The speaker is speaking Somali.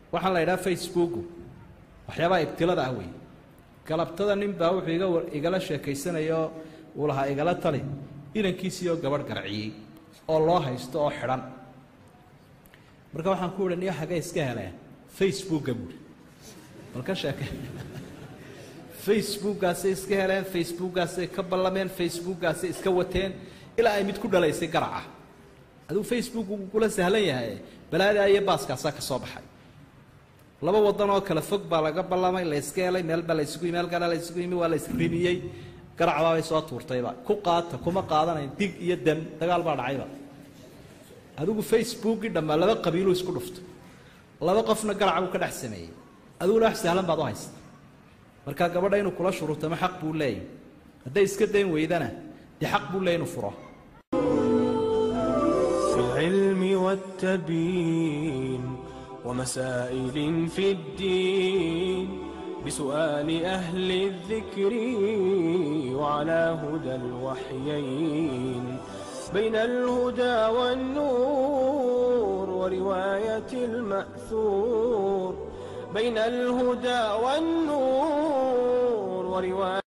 waxaan la yidhaha facebooku waxyaabaha ibtilada ah wey galabtada nin baa wuxuu iga igala sheekaysanayo uu lahaa igala tali inankiisii oo gabadh garciyey oo loo haysto oo xidhan marka waxaan ku uhi niyo xagee iska heleen facebooka buuri bal ka sheeke facebookaasay iska heleen facebookaasay ka ballameen facebookaasay iska wateen ilaa ay mid ku dhalaysay garaca adigu facebook uu kula sahlan yahay balaadaa iyo baaskaasaa ka soo baxay laba wadan oo kale fog baa laga ballamay la yska helay meel baa la isugu yimi meel kale la isugu yimi waa la isrimiyey garacbaabay soo tuurtayba ku qaata kuma qaadanayn dig iyo dam dagaal baa dhacayba adigu facebookii dhammaa laba qabiiluu isku dhuftay laba qofna garaca buu ka dhex sameeyey adiguna wax sahlan baad u haysta markaa gabadha inuu kula shuruurtamo xaq buu leeyahy hadday iska dayn weydana dee xaq buu leeyay inuu furo في العلم والتبيين ومسائل في الدين بسؤال أهل الذكر وعلى هدى الوحيين بين الهدى والنور ورواية المأثور بين الهدى والنور ورواية